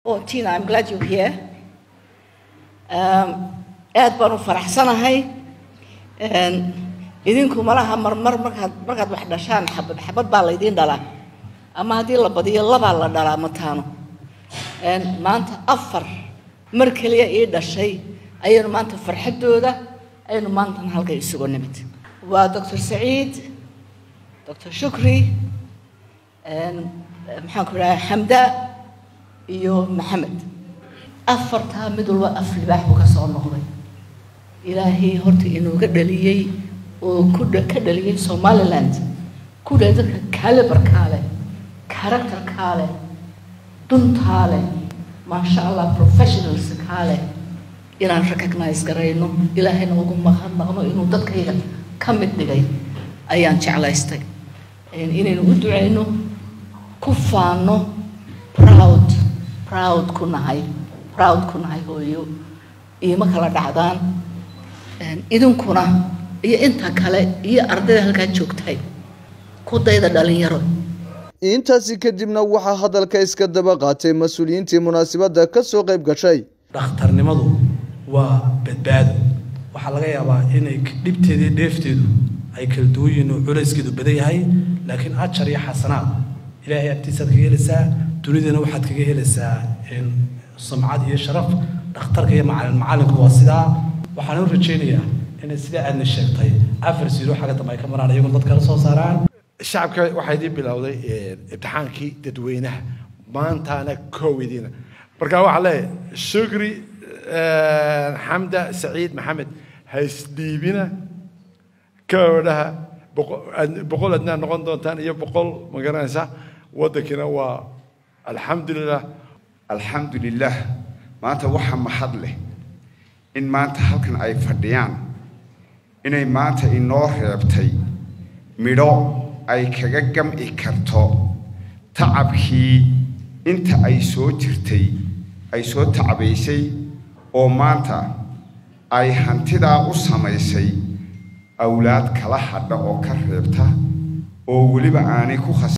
Oh, Tina, I'm glad you're here. Um, aad baan u faraxsanahay Een, idinku malaha marmar markaad markaad wax dhashaan xabad xabad baa laydiin dhalaa ama haddii la badiyo labaa la dhalaa mataano Een, maanta afar mar keliya ii dhashay ayaynu maanta farxaddooda ayaynu maantana halka isugu nimid waa doctor saciid doctor shukri een, maxaan ku idhaha xamda iyo maxamed afartaa mid walba af libaax buu ka soo noqday ilaahay horta inuuga dhaliyey oo ku dha- ka dhaliyey somaliland ku dhaliyey dadka caliberkaa leh characterkaa leh duntaa leh maasha allah professionalskaa leh inaan recognize garayno ilaahayna ugu mahadnaqno inuu dadkayga ka mid dhigay ayaan jeclaystay Een, inaynu u ducayno ku faano proud proud ku nahay proud ku nahay hooyo iima kala dhacdaan Een, idinkuna iyo inta kale iyo ardayda halkaa joogtay ku dayda dhalinyaro intaasi kadibna waxaa hadalka iska daba qaatay mas-uuliyiintii munaasabadda ka soo qayb gashay dhakhtarnimadu waa badbaado waxaa laga yaabaa inay dhibteeda iyo dheefteedu ay kala duwan yihiin oo culayskeedu badan yahay laakiin ajar iyo xasanaad ilaahay agtiisaad kaga helaysaa dunidana waxaad kaga helaysaa een, sumcad iyo sharaf dhakhtarka iyo macalin macalinku waa sidaa waxaan u rajaynayaa inay sidaa aadna sheegtay afar siiro xagga dambe ay ka maraan iyagoo dad kala soo saaraan shacabka waxaa idiin bilowday imtixaankii dadweynaha maantaana koowidiina marka waxaa leeyahay shukri xamda saciid maxamed haysdhiibina koodhaha boqol adnaa noqon doontaan iyo boqol ma garanaysa waddankina waa alxamdulilah alxamdulilah maanta waxa mahad leh in maanta halkan ay fadhiyaan inay maanta inoo reebtay midho ay kaga gam'i karto tacabkii inta ay soo jirtay ay soo tacabaysay oo maanta ay hantidaa u samaysay awlaad kala hadha oo ka reebta oo weliba aanay ku khas